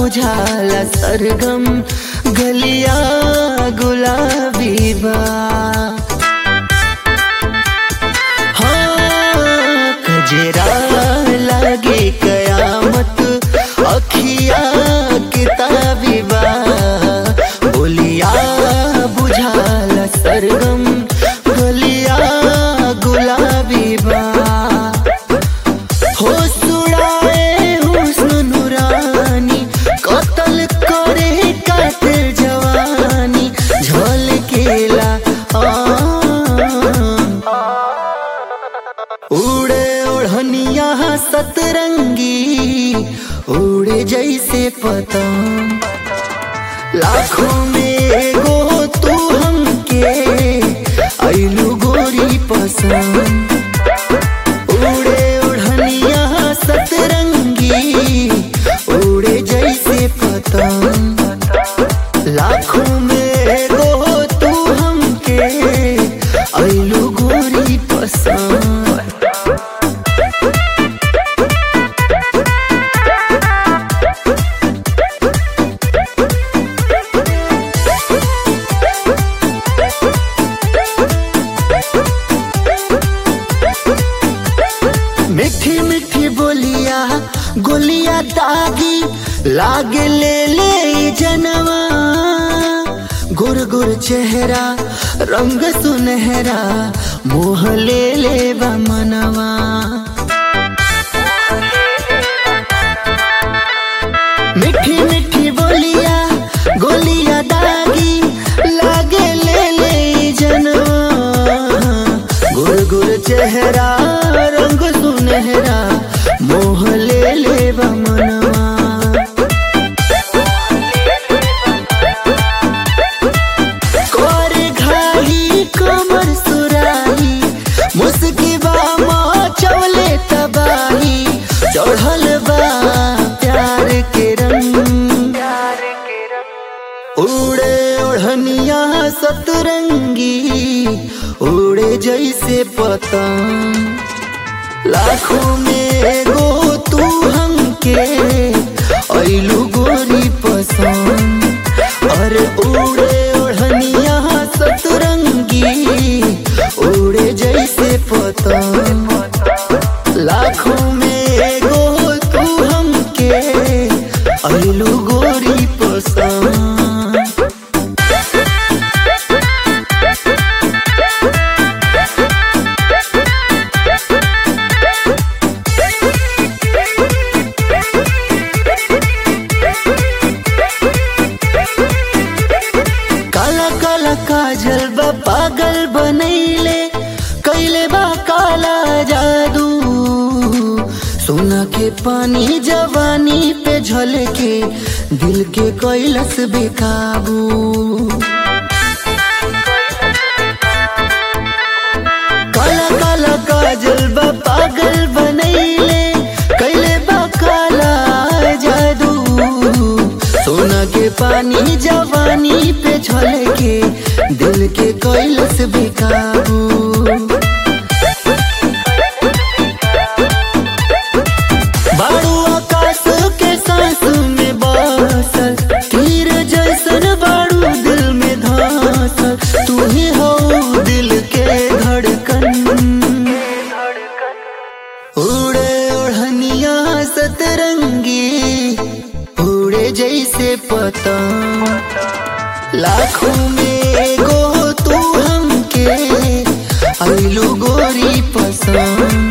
बुझाला सरगम गलिया गुलाबी बा हाँ कजरा लागे कयामत अखिया किताबी बा बोलिया बुझाला सरगम गलिया गुलाबी बा हो सुड़ाए हुस्न नुरानी कतल करे कातिल जवानी झलकेला उड़े ओढ़निया सतरंगी उड़े जैसे पतंग लाखों में एगो तू हमके ऐलू गोरी पसंद उड़े उड़निया सतरंगी उड़े जैसे पतंग लाखों में एगो तू हमके ऐलू गोरी पसंद मीठी मीठी बोलिया गोलिया दागी लागे ले ले ई जनवा गुर गुर चेहरा रंग सुनहरा मोह ले ले बा मनवा मीठी मीठी बोलिया गोलिया दागी लागे ले ले ई जनवा गुर गुर चेहरा रंग सुनहरा मोह ले ले बा मनवा कर घाही कमर सुराही मुस्की बा चवले तबाही चढ़ल बा प्यार के रंग उड़े ओढ़निया सतरंगी उड़े जैसे पतंग लाखों में एगो तू हमके ऐलू गोरी पसंद अरे उड़े ओढ़निया सतरंगी उड़े जैसे पतंग लाखों में एगो तू हमके ऐलू गोरी पसंद काला काला काजल बा पागल बनैले कैले बा काला जादू सोना के पानी जवानी पे झलके दिल के कैलस बेकाबू काला काला काजल बा पागल बनैले कैले बा काला जादू सोना के पानी जवानी पे झलके दिल के कैलस बेकाबू बारू आकाश के सांस में बसल तीर जैसन बारू दिल में धसल तू ही हो दिल के धड़कन उड़े ओढ़निया सतरंगी उड़े जैसे पतंग लाखों में एगो तू हमके ऐलू गोरी पसंद